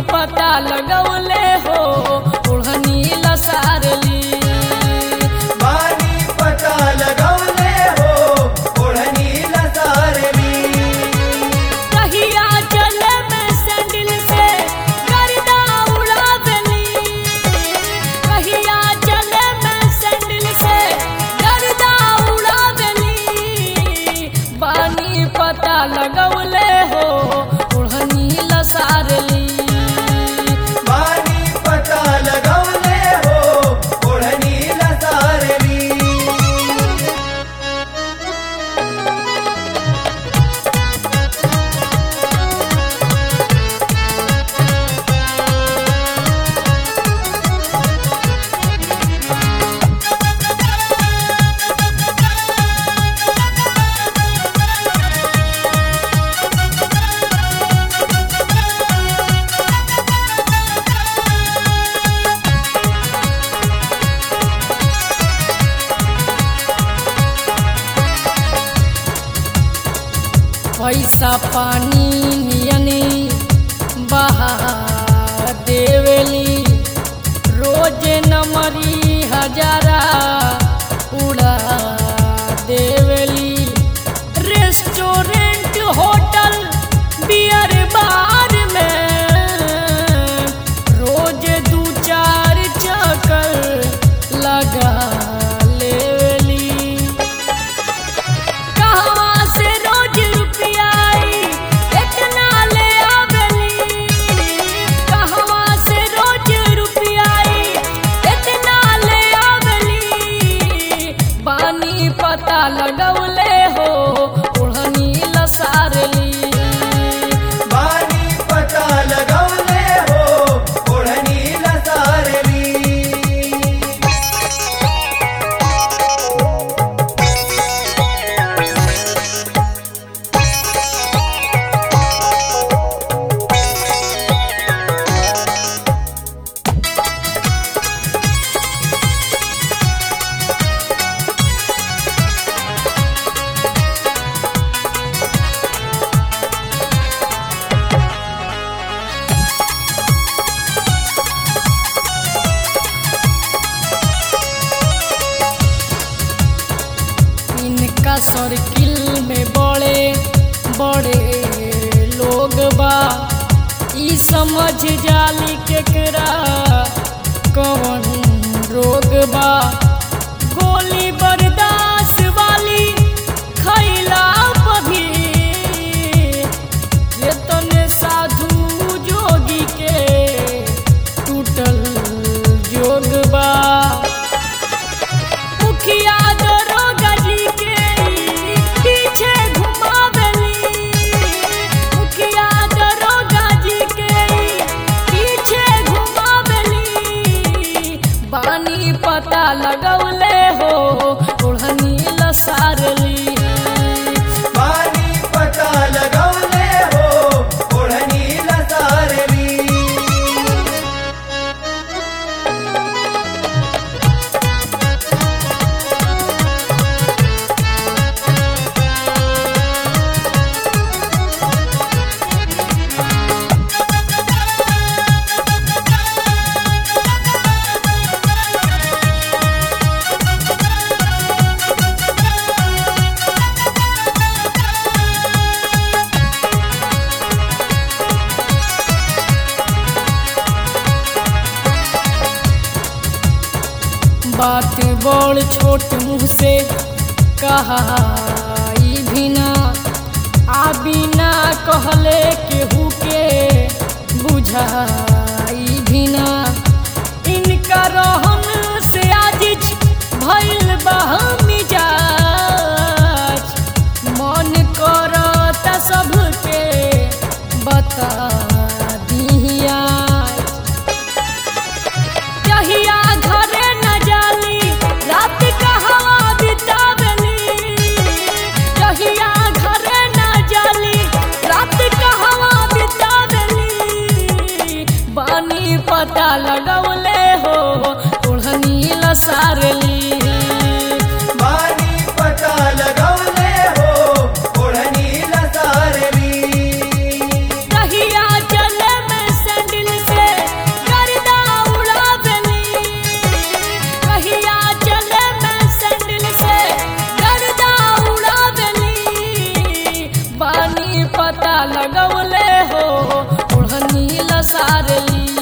पता लगौले हो ओढ़नी लसारली बानी पता लगौले हो ओढ़नी लसारली कहिया चले में सैंडल से गर्दा उड़ावली कहिया चले में सैंडल से गर्दा उड़ावली बानी पता लगौले हो ओढ़नी लसारली बानी पता लगौले हो ओढ़नी लसारली पैसा पानी नियनी बहा देवेली रोज नमरी हजारा उड़ा देवेली रेस्टोरेंट होटल बियर बार में रोज दू चार चक्कर लगा लेवेली कहवा से रोज रुपया आई इतना ले आवेली कहवा से रोज रुपया आई इतना ले आवेली पानी पता लगौले हो ओढ़नी लसारली बानी पता लगौले हो ओढ़नी लसारली इनका सर्किल में बड़े बड़े लोग बा ई समझ जाली केकरा कौन रोग बा गोली बर्दाश्त वाली खैला भी ये तने साधु जोगी के टूटल जोग बा मुखिया दरोगा जी के पीछे घुमावेली मुखिया दरोगा जी के पीछे घुमावेली बानी पता लगौले हो ओढ़नी लसारली बानी पता लगौले हो ओढ़नी लसारली बात बड़ छोट मुँह से कहा ई भी ना आ बिना कहले केहू के बुझाई भी ना इनका रहन से आजिज भइल बा मिजाज मन करता सबके बता दिया जहिया घरे न जाली रात कहवा बितावली जहिया घरे न जाली रात कहवा बितावली बानी पता लगौले हो ओढ़नी लसारली बानी पता लगौले हो ओढ़नी लसारली कहिया चले में सैंडल लसारली